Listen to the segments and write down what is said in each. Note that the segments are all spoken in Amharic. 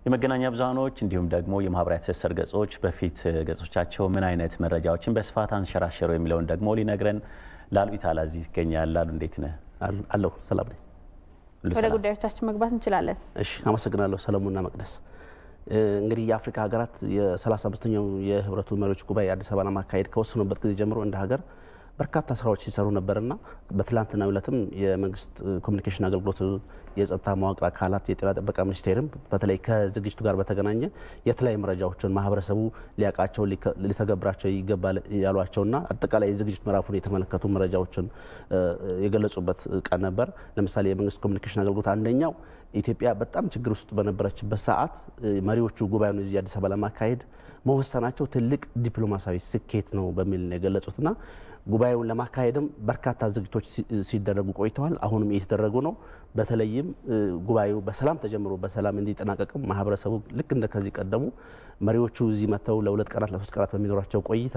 የመገናኛ ብዙሃኖች እንዲሁም ደግሞ የማህበራዊ ትስስር ገጾች በፊት ገጾቻቸው ምን አይነት መረጃዎችን በስፋት አንሸራሸሩ የሚለውን ደግሞ ሊነግረን ላሉ ኢታላ እዚህ ይገኛል። ላሉ እንዴት ነህ? አለሁ ሰላም ነኝ። ወደ ጉዳዮቻችን መግባት እንችላለን። እሺ አመሰግናለሁ ሰለሞንና መቅደስ። እንግዲህ የአፍሪካ ሀገራት የ35ኛው የህብረቱ መሪዎች ጉባኤ አዲስ አበባ ለማካሄድ ከወሰኑበት ጊዜ ጀምሮ እንደ ሀገር በርካታ ስራዎች ሲሰሩ ነበርና በትላንትናው ዕለትም የመንግስት ኮሚኒኬሽን አገልግሎት የጸጥታ መዋቅር አካላት የጤና ጥበቃ ሚኒስቴርም በተለይ ከዝግጅቱ ጋር በተገናኘ የተለያዩ መረጃዎችን ማህበረሰቡ ሊያውቃቸው ሊተገብራቸው ይገባል ያሏቸውና አጠቃላይ የዝግጅት ምዕራፉን የተመለከቱ መረጃዎችን የገለጹበት ቀን ነበር። ለምሳሌ የመንግስት ኮሚኒኬሽን አገልግሎት አንደኛው ኢትዮጵያ በጣም ችግር ውስጥ በነበረችበት ሰዓት መሪዎቹ ጉባኤውን እዚህ አዲስ አበባ ለማካሄድ መወሰናቸው ትልቅ ዲፕሎማሲያዊ ስኬት ነው በሚል ነው የገለጹትና ጉባኤውን ለማካሄድም በርካታ ዝግጅቶች ሲደረጉ ቆይተዋል። አሁንም እየተደረጉ ነው። በተለይም ጉባኤው በሰላም ተጀምሮ በሰላም እንዲጠናቀቅም ማህበረሰቡ ልክ እንደ ከዚህ ቀደሙ መሪዎቹ እዚህ መጥተው ለሁለት ቀናት ለሶስት ቀናት በሚኖራቸው ቆይታ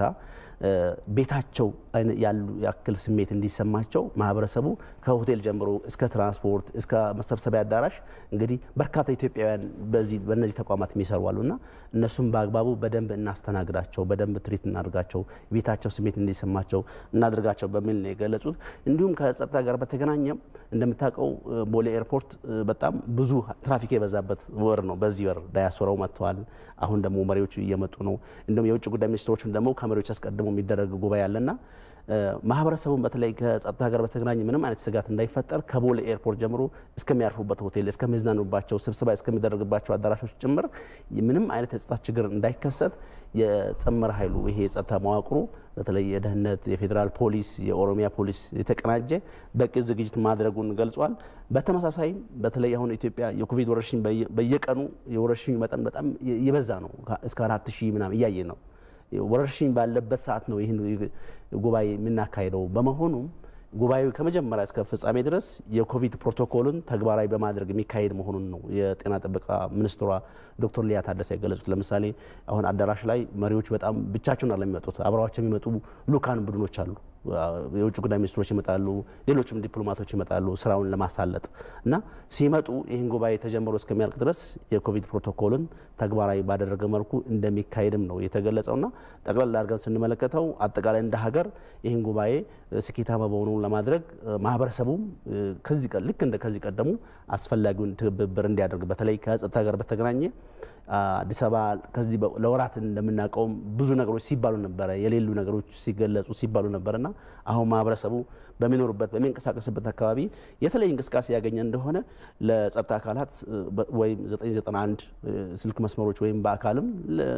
ቤታቸው ያሉ ያክል ስሜት እንዲሰማቸው ማህበረሰቡ ከሆቴል ጀምሮ እስከ ትራንስፖርት እስከ መሰብሰቢያ አዳራሽ እንግዲህ በርካታ ኢትዮጵያውያን በዚህ በእነዚህ ተቋማት የሚሰሩ አሉና እነሱም በአግባቡ በደንብ እናስተናግዳቸው፣ በደንብ ትሪት እናድርጋቸው፣ ቤታቸው ስሜት እንዲሰማቸው እናድርጋቸው በሚል ነው የገለጹት። እንዲሁም ከጸጥታ ጋር በተገናኘም እንደምታውቀው ቦሌ ኤርፖርት በጣም ብዙ ትራፊክ የበዛበት ወር ነው። በዚህ ወር ዳያስፖራው መጥተዋል። አሁን ደግሞ መሪዎቹ እየመጡ ነው። እንዲሁም የውጭ ጉዳይ ሚኒስትሮችም ደግሞ ከመሪዎች አስቀድሞ የሚደረግ ጉባኤ አለና ማህበረሰቡን በተለይ ከጸጥታ ጋር በተገናኘ ምንም አይነት ስጋት እንዳይፈጠር ከቦሌ ኤርፖርት ጀምሮ እስከሚያርፉበት ሆቴል እስከሚዝናኑባቸው ስብሰባ እስከሚደረግባቸው አዳራሾች ጭምር ምንም አይነት የጸጥታ ችግር እንዳይከሰት የጥምር ኃይሉ ይሄ የጸጥታ መዋቅሩ በተለይ የደህንነት፣ የፌዴራል ፖሊስ፣ የኦሮሚያ ፖሊስ የተቀናጀ በቂ ዝግጅት ማድረጉን ገልጿል። በተመሳሳይም በተለይ አሁን ኢትዮጵያ የኮቪድ ወረርሽኝ በየቀኑ የወረርሽኙ መጠን በጣም የበዛ ነው። እስከ አራት ሺህ ምናምን እያየ ነው ወረርሽኝ ባለበት ሰዓት ነው ይህን ጉባኤ የምናካሄደው። በመሆኑም ጉባኤው ከመጀመሪያ እስከ ፍጻሜ ድረስ የኮቪድ ፕሮቶኮልን ተግባራዊ በማድረግ የሚካሄድ መሆኑን ነው የጤና ጥበቃ ሚኒስትሯ ዶክተር ሊያ ታደሰ የገለጹት። ለምሳሌ አሁን አዳራሽ ላይ መሪዎች በጣም ብቻቸውን አለ የሚመጡት አብረዋቸው የሚመጡ ልኡካን ቡድኖች አሉ። የውጭ ጉዳይ ሚኒስትሮች ይመጣሉ፣ ሌሎችም ዲፕሎማቶች ይመጣሉ ስራውን ለማሳለጥ እና ሲመጡ ይህን ጉባኤ ተጀምሮ እስከሚያልቅ ድረስ የኮቪድ ፕሮቶኮልን ተግባራዊ ባደረገ መልኩ እንደሚካሄድም ነው የተገለጸውና ጠቅላላ አድርገን ስንመለከተው አጠቃላይ እንደ ሀገር ይህን ጉባኤ ስኬታማ በሆኑ ለማድረግ ማህበረሰቡም ከዚህ ልክ እንደ ከዚህ ቀደሙ አስፈላጊውን ትብብር እንዲያደርግ በተለይ ከጸጥታ ጋር በተገናኘ አዲስ አበባ ከዚህ ለወራት እንደምናውቀውም ብዙ ነገሮች ሲባሉ ነበረ፣ የሌሉ ነገሮች ሲገለጹ ሲባሉ ነበርና አሁን ማህበረሰቡ በሚኖሩበት በሚንቀሳቀስበት አካባቢ የተለየ እንቅስቃሴ ያገኘ እንደሆነ ለጸጥታ አካላት ወይም 991 ስልክ መስመሮች ወይም በአካልም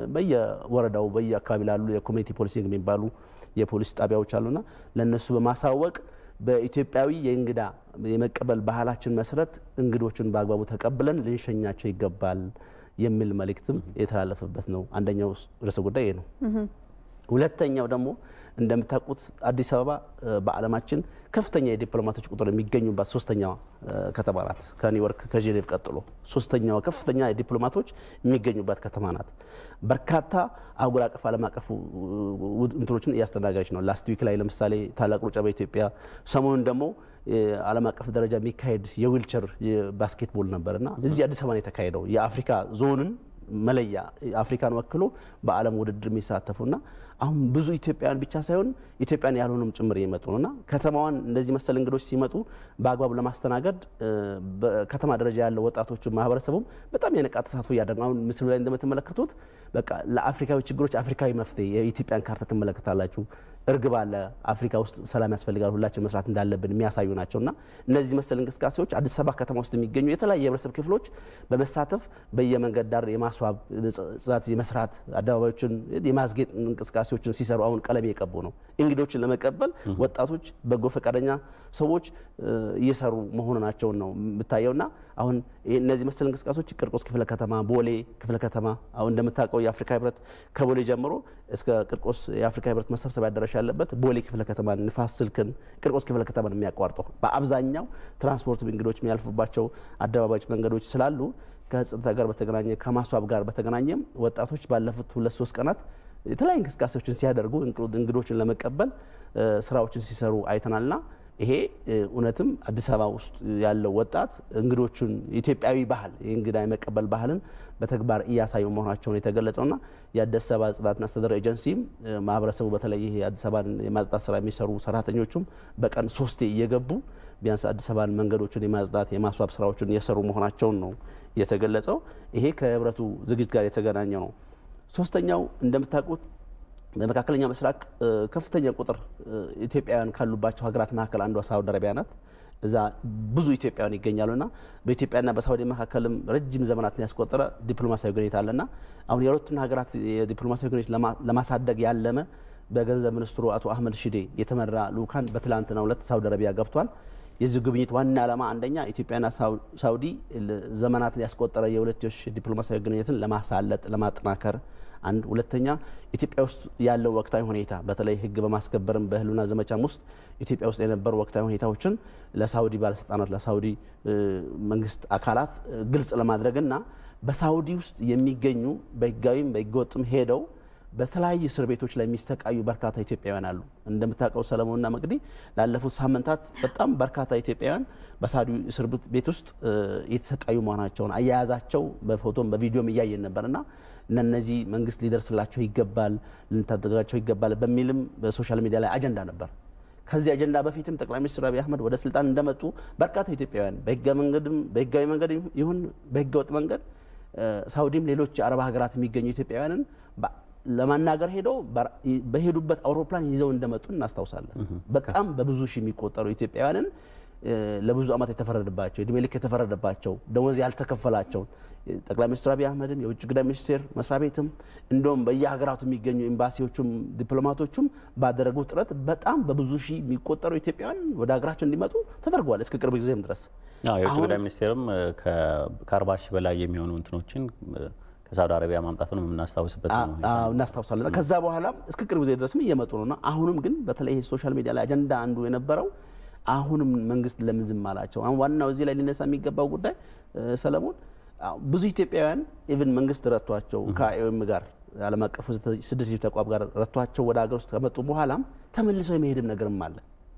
በየወረዳው በየአካባቢ ላሉ የኮሚኒቲ ፖሊሲንግ የሚባሉ የፖሊስ ጣቢያዎች አሉና ለእነሱ በማሳወቅ በኢትዮጵያዊ የእንግዳ የመቀበል ባህላችን መሰረት እንግዶችን በአግባቡ ተቀብለን ልንሸኛቸው ይገባል የሚል መልእክትም የተላለፈበት ነው። አንደኛው ርዕሰ ጉዳይ ይሄ ነው። ሁለተኛው ደግሞ እንደምታውቁት አዲስ አበባ በዓለማችን ከፍተኛ የዲፕሎማቶች ቁጥር የሚገኙባት ሶስተኛዋ ከተማ ናት። ከኒውዮርክ ከጄኔቭ ቀጥሎ ሶስተኛዋ ከፍተኛ የዲፕሎማቶች የሚገኙባት ከተማ ናት። በርካታ አህጉር አቀፍ ዓለም አቀፍ እንትኖችን እያስተናገረች ነው። ላስት ዊክ ላይ ለምሳሌ ታላቅ ሩጫ በኢትዮጵያ ሰሞኑን ደግሞ ዓለም አቀፍ ደረጃ የሚካሄድ የዊልቸር ባስኬትቦል ነበርና እዚህ አዲስ አበባ ነው የተካሄደው የአፍሪካ ዞንን መለያ አፍሪካን ወክሎ በዓለም ውድድር የሚሳተፉና አሁን ብዙ ኢትዮጵያውያን ብቻ ሳይሆን ኢትዮጵያን ያልሆኑም ጭምር እየመጡ ነውና ከተማዋን እንደዚህ መሰል እንግዶች ሲመጡ በአግባቡ ለማስተናገድ በከተማ ደረጃ ያለው ወጣቶችን ማህበረሰቡም በጣም የነቃ ተሳትፎ እያደረጉ አሁን ምስሉ ላይ እንደምትመለከቱት በቃ ለአፍሪካዊ ችግሮች አፍሪካዊ መፍትሄ የኢትዮጵያን ካርታ ትመለከታላችሁ። እርግብ አለ። አፍሪካ ውስጥ ሰላም ያስፈልጋል፣ ሁላችን መስራት እንዳለብን የሚያሳዩ ናቸውና እነዚህ መሰል እንቅስቃሴዎች አዲስ አበባ ከተማ ውስጥ የሚገኙ የተለያዩ የህብረተሰብ ክፍሎች በመሳተፍ በየመንገድ ዳር የማስዋብ ጽዳት የመስራት አደባባዮችን የማስጌጥ እንቅስቃሴዎችን ሲሰሩ አሁን ቀለም እየቀቡ ነው። እንግዶችን ለመቀበል ወጣቶች፣ በጎ ፈቃደኛ ሰዎች እየሰሩ መሆናቸውን ነው የምታየውና አሁን እነዚህ መሰል እንቅስቃሴዎች ቂርቆስ ክፍለ ከተማ፣ ቦሌ ክፍለ ከተማ አሁን እንደምታውቀው የአፍሪካ ህብረት ከቦሌ ጀምሮ እስከ ቂርቆስ የአፍሪካ ህብረት መሰብሰቢያ አዳራሽ ያለበት ቦሌ ክፍለ ከተማ ንፋስ ስልክን ቂርቆስ ክፍለ ከተማን የሚያቋርጠው በአብዛኛው ትራንስፖርት እንግዶች የሚያልፉባቸው አደባባዮች፣ መንገዶች ስላሉ ከጸጥታ ጋር በተገናኘ ከማስዋብ ጋር በተገናኘም ወጣቶች ባለፉት ሁለት ሶስት ቀናት የተለያዩ እንቅስቃሴዎችን ሲያደርጉ እንግዶችን ለመቀበል ስራዎችን ሲሰሩ አይተናልና ይሄ እውነትም አዲስ አበባ ውስጥ ያለው ወጣት እንግዶቹን ኢትዮጵያዊ ባህል የእንግዳ የመቀበል ባህልን በተግባር እያሳዩ መሆናቸውን የተገለጸውና የአዲስ አበባ ጽዳትና አስተዳደር ኤጀንሲም ማህበረሰቡ በተለይ ይሄ የአዲስ አበባን የማጽዳት ስራ የሚሰሩ ሰራተኞቹም በቀን ሶስቴ እየገቡ ቢያንስ አዲስ አበባን መንገዶችን የማጽዳት የማስዋብ ስራዎችን እየሰሩ መሆናቸውን ነው የተገለጸው። ይሄ ከህብረቱ ዝግጅት ጋር የተገናኘ ነው። ሶስተኛው እንደምታውቁት በመካከለኛው ምስራቅ ከፍተኛ ቁጥር ኢትዮጵያውያን ካሉባቸው ሀገራት መካከል አንዷ ሳውዲ አረቢያ ናት። እዛ ብዙ ኢትዮጵያውያን ይገኛሉና በኢትዮጵያና በሳውዲ መካከልም ረጅም ዘመናትን ያስቆጠረ ዲፕሎማሲያዊ ግንኙነት አለና አሁን የሁለቱን ሀገራት የዲፕሎማሲያዊ ግንኙነት ለማሳደግ ያለመ በገንዘብ ሚኒስትሩ አቶ አህመድ ሺዴ የተመራ ልኡካን በትላንትናው ዕለት ሳውዲ አረቢያ ገብቷል። የዚህ ጉብኝት ዋና ዓላማ አንደኛ ኢትዮጵያና ሳውዲ ዘመናትን ያስቆጠረ የሁለትዮሽ ዲፕሎማሲያዊ ግንኙነትን ለማሳለጥ ለማጠናከር አንድ ሁለተኛ ኢትዮጵያ ውስጥ ያለው ወቅታዊ ሁኔታ በተለይ ሕግ በማስከበርም በህልውና ዘመቻም ውስጥ ኢትዮጵያ ውስጥ የነበሩ ወቅታዊ ሁኔታዎችን ለሳውዲ ባለስልጣናት ለሳውዲ መንግስት አካላት ግልጽ ለማድረግና በሳውዲ ውስጥ የሚገኙ በህጋዊም በህገወጥም ሄደው በተለያዩ እስር ቤቶች ላይ የሚሰቃዩ በርካታ ኢትዮጵያውያን አሉ። እንደምታውቀው ሰለሞንና መቅዲ ላለፉት ሳምንታት በጣም በርካታ ኢትዮጵያውያን በሳውዲ እስር ቤት ውስጥ የተሰቃዩ መሆናቸውን አያያዛቸው በፎቶም በቪዲዮም እያየን ነበርና እነዚህ መንግስት ሊደርስላቸው ይገባል፣ ልንታደጋቸው ይገባል በሚልም በሶሻል ሚዲያ ላይ አጀንዳ ነበር። ከዚህ አጀንዳ በፊትም ጠቅላይ ሚኒስትር አብይ አህመድ ወደ ስልጣን እንደመጡ በርካታ ኢትዮጵያውያን በህጋዊ መንገድ ይሁን በህገወጥ መንገድ ሳውዲም ሌሎች የአረብ ሀገራት የሚገኙ ኢትዮጵያውያንን ለማናገር ሄደው በሄዱበት አውሮፕላን ይዘው እንደመጡ እናስታውሳለን። በጣም በብዙ ሺህ የሚቆጠሩ ኢትዮጵያውያንን ለብዙ ዓመት የተፈረደባቸው እድሜ ልክ የተፈረደባቸው ደሞዝ ያልተከፈላቸውን ጠቅላይ ሚኒስትር አብይ አህመድን የውጭ ጉዳይ ሚኒስቴር መስሪያ ቤትም እንደውም በየሀገራቱ የሚገኙ ኤምባሲዎቹም ዲፕሎማቶቹም ባደረጉ ጥረት በጣም በብዙ ሺህ የሚቆጠሩ ኢትዮጵያውያን ወደ ሀገራቸው እንዲመጡ ተደርጓል። እስከ ቅርብ ጊዜም ድረስ የውጭ ጉዳይ ሚኒስቴርም ከአርባ ሺህ በላይ የሚሆኑ እንትኖችን ከሳውዲ አረቢያ ማምጣቱን የምናስታውስበት ነው። እናስታውሳለን። ከዛ በኋላም እስከ ቅርብ ጊዜ ድረስም እየመጡ ነውና አሁንም ግን በተለይ ሶሻል ሚዲያ ላይ አጀንዳ አንዱ የነበረው አሁንም መንግስት ለምን ዝም አላቸው? አሁን ዋናው እዚህ ላይ ሊነሳ የሚገባው ጉዳይ ሰለሞን ብዙ ኢትዮጵያውያን ኢቭን መንግስት ረቷቸው ከአይኦኤም ጋር ዓለም አቀፉ ስደተኞች ተቋም ጋር ረቷቸው ወደ ሀገር ውስጥ ከመጡ በኋላም ተመልሰው የመሄድም ነገርም አለ።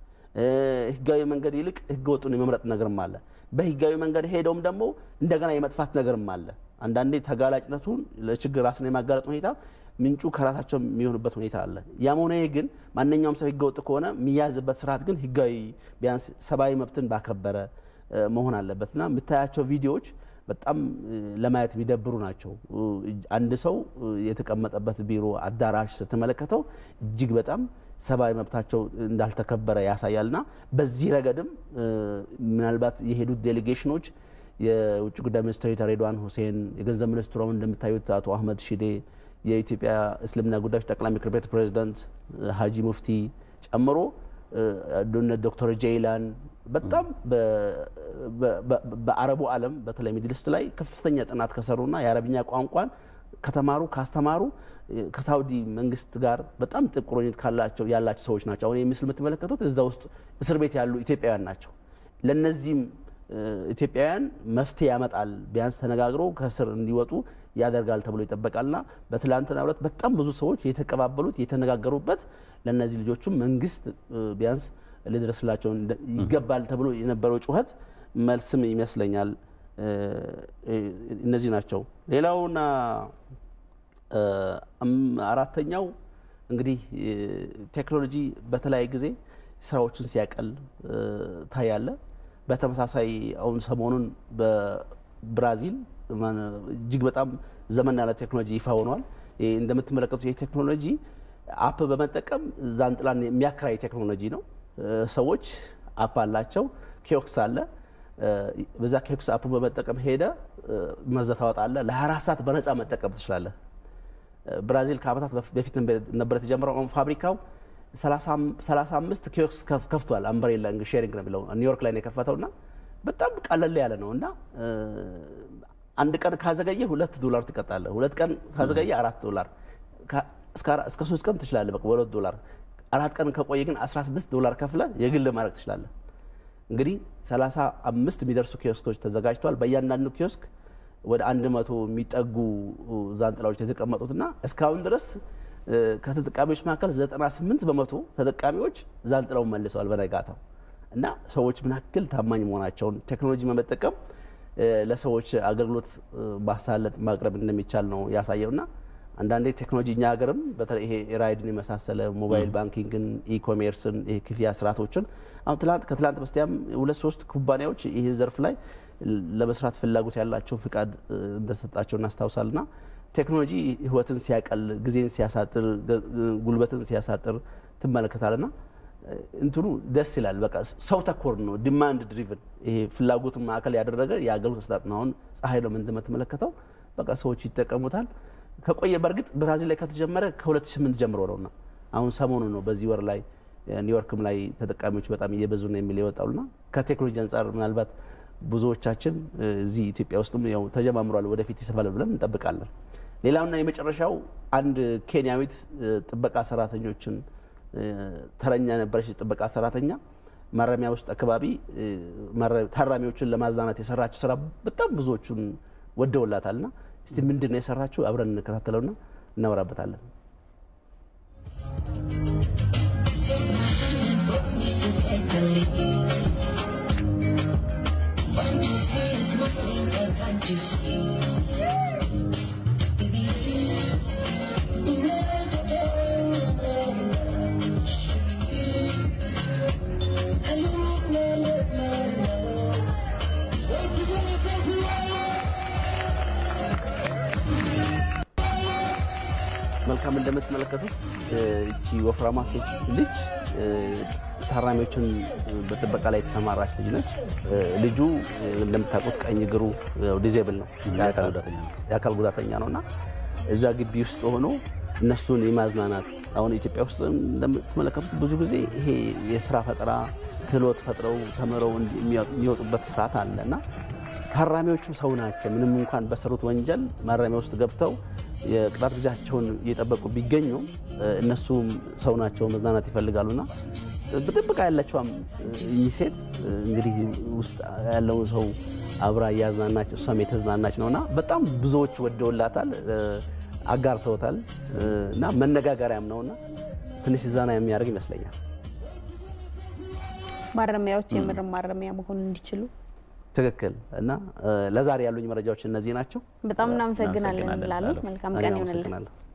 ህጋዊ መንገድ ይልቅ ህገ ወጡን የመምረጥ ነገርም አለ። በህጋዊ መንገድ ሄደውም ደግሞ እንደገና የመጥፋት ነገርም አለ። አንዳንዴ ተጋላጭነቱን ለችግር ራስን የማጋለጥ ሁኔታ ምንጩ ከራሳቸው የሚሆኑበት ሁኔታ አለ። ያም ሆነ ግን ማንኛውም ሰው ህገወጥ ከሆነ የሚያዝበት ስርዓት ግን ህጋዊ ቢያንስ ሰብአዊ መብትን ባከበረ መሆን አለበት እና የምታያቸው ቪዲዮዎች በጣም ለማየት የሚደብሩ ናቸው። አንድ ሰው የተቀመጠበት ቢሮ አዳራሽ ስትመለከተው እጅግ በጣም ሰብአዊ መብታቸው እንዳልተከበረ ያሳያልና በዚህ ረገድም ምናልባት የሄዱት ዴሌጌሽኖች የውጭ ጉዳይ ሚኒስትር ሬድዋን ሁሴን፣ የገንዘብ ሚኒስትሩ እንደምታዩት አቶ አህመድ ሺዴ፣ የኢትዮጵያ እስልምና ጉዳዮች ጠቅላይ ምክር ቤት ፕሬዚዳንት ሀጂ ሙፍቲ ጨምሮ ዶክተር ጄይላን በጣም በአረቡ ዓለም በተለይ ሚድልስት ላይ ከፍተኛ ጥናት ከሰሩና የአረብኛ ቋንቋን ከተማሩ ካስተማሩ ከሳውዲ መንግስት ጋር በጣም ጥብቅ ቁርኝት ካላቸው ያላቸው ሰዎች ናቸው። አሁን ምስል የምትመለከቱት እዛ ውስጥ እስር ቤት ያሉ ኢትዮጵያውያን ናቸው። ለነዚህም ኢትዮጵያውያን መፍትሄ ያመጣል፣ ቢያንስ ተነጋግሮ ከእስር እንዲወጡ ያደርጋል ተብሎ ይጠበቃልና በትላንትናው ዕለት በጣም ብዙ ሰዎች የተቀባበሉት የተነጋገሩበት ለእነዚህ ልጆቹም መንግስት ቢያንስ ሊደርስላቸው ይገባል ተብሎ የነበረው ጩኸት መልስም ይመስለኛል። እነዚህ ናቸው። ሌላውና አራተኛው እንግዲህ ቴክኖሎጂ በተለያየ ጊዜ ስራዎችን ሲያቀል ታያለ። በተመሳሳይ አሁን ሰሞኑን በብራዚል እጅግ በጣም ዘመን ያለ ቴክኖሎጂ ይፋ ሆኗል። እንደምትመለከቱት ይህ ቴክኖሎጂ አፕ በመጠቀም ዛንጥላን የሚያከራይ ቴክኖሎጂ ነው። ሰዎች አፕ አላቸው፣ ኪዮክስ አለ። በዛ ኪዮክስ አፕ በመጠቀም ሄደ መዘ ታወጣለ። ለ24 ሰዓት በነፃ መጠቀም ትችላለህ። ብራዚል ከዓመታት በፊት ነበር የተጀመረው። አሁን ፋብሪካው 35 ኪዮክስ ከፍቷል። አምብሬላ ሼሪንግ ነው የሚለው ኒውዮርክ ላይ ነው የከፈተውና በጣም ቀለል ያለ ነው እና አንድ ቀን ካዘገየ ሁለት ዶላር ትቀጣለህ። ሁለት ቀን ካዘገየ አራት ዶላር እስከ ሶስት ቀን ትችላለህ። በቃ በሁለት ዶላር አራት ቀን ከቆየ ግን 16 ዶላር ከፍለ የግል ማድረግ ትችላለህ። እንግዲህ 35 የሚደርሱ ኪዮስኮች ተዘጋጅተዋል። በእያንዳንዱ ኪዮስክ ወደ አንድ መቶ የሚጠጉ ዛንጥላዎች የተቀመጡትና እስካሁን ድረስ ከተጠቃሚዎች መካከል 98 በመቶ ተጠቃሚዎች ዛንጥላውን መልሰዋል በነጋታው። እና ሰዎች ምን ያክል ታማኝ መሆናቸውን ቴክኖሎጂ በመጠቀም ለሰዎች አገልግሎት ማሳለጥ ማቅረብ እንደሚቻል ነው ያሳየውና አንዳንዴ ቴክኖሎጂ እኛ ሀገርም በተለይ ይሄ ራይድን የመሳሰለ ሞባይል ባንኪንግን፣ ኢኮሜርስን፣ ይሄ ክፍያ ስርዓቶችን አሁን ትላንት ከትላንት በስቲያም ሁለት ሶስት ኩባንያዎች ይህ ዘርፍ ላይ ለመስራት ፍላጎት ያላቸው ፍቃድ እንደሰጣቸው እናስታውሳልና ቴክኖሎጂ ህይወትን ሲያቀል፣ ጊዜን ሲያሳጥር፣ ጉልበትን ሲያሳጥር ትመለከታልና እንትኑ ደስ ይላል። በቃ ሰው ተኮር ነው፣ ዲማንድ ድሪቭን ይሄ ፍላጎትን ማዕከል ያደረገ የአገልግሎት አሰጣጥ ነው። አሁን ፀሐይ ነው እንደምትመለከተው በቃ ሰዎች ይጠቀሙታል። ከቆየ በእርግጥ ብራዚል ላይ ከተጀመረ ከ2008 ጀምሮ ነውና አሁን ሰሞኑ ነው በዚህ ወር ላይ ኒውዮርክም ላይ ተጠቃሚዎች በጣም እየበዙ ነው የሚል የወጣውና ከቴክኖሎጂ አንጻር ምናልባት ብዙዎቻችን እዚህ ኢትዮጵያ ውስጥም ያው ተጀማምሯል፣ ወደፊት ይሰፋል ብለን እንጠብቃለን። ሌላውና የመጨረሻው አንድ ኬንያዊት ጥበቃ ሰራተኞችን ተረኛ ነበረች። ጥበቃ ሰራተኛ ማረሚያ ውስጥ አካባቢ ታራሚዎችን ለማዝናናት የሰራችው ስራ በጣም ብዙዎቹን ወደውላታልና እስቲ ምንድን ነው የሰራችው? አብረን እንከታተለውና እናወራበታለን። መልካም እንደምትመለከቱት እቺ ወፍራማ ሴት ልጅ ታራሚዎችን በጥበቃ ላይ የተሰማራች ልጅ ነች። ልጁ እንደምታውቁት ቀኝ እግሩ ዲዜብል ነው፣ የአካል ጉዳተኛ ነው እና እዛ ግቢ ውስጥ ሆኖ እነሱን የማዝናናት አሁን ኢትዮጵያ ውስጥ እንደምትመለከቱት ብዙ ጊዜ ይሄ የስራ ፈጠራ ክህሎት ፈጥረው ተምረው የሚወጡበት ስርዓት አለ እና ታራሚዎቹም ሰው ናቸው። ምንም እንኳን በሰሩት ወንጀል ማረሚያ ውስጥ ገብተው የቅጣት ጊዜያቸውን እየጠበቁ ቢገኙ እነሱም ሰው ናቸው፣ መዝናናት ይፈልጋሉና በጥበቃ ያለችዋም እኚህ ሴት እንግዲህ ውስጥ ያለውን ሰው አብራ እያዝናናች እሷም የተዝናናች ነውና በጣም ብዙዎች ወደውላታል፣ አጋርተውታል እና መነጋገሪያም ነውና ትንሽ ዛና የሚያደርግ ይመስለኛል። ማረሚያዎች የምር ማረሚያ መሆን እንዲችሉ ትክክል እና ለዛሬ ያሉኝ መረጃዎች እነዚህ ናቸው። በጣም እናመሰግናለን እንላለን። መልካም ቀን ይሆንልን። አመሰግናለሁ።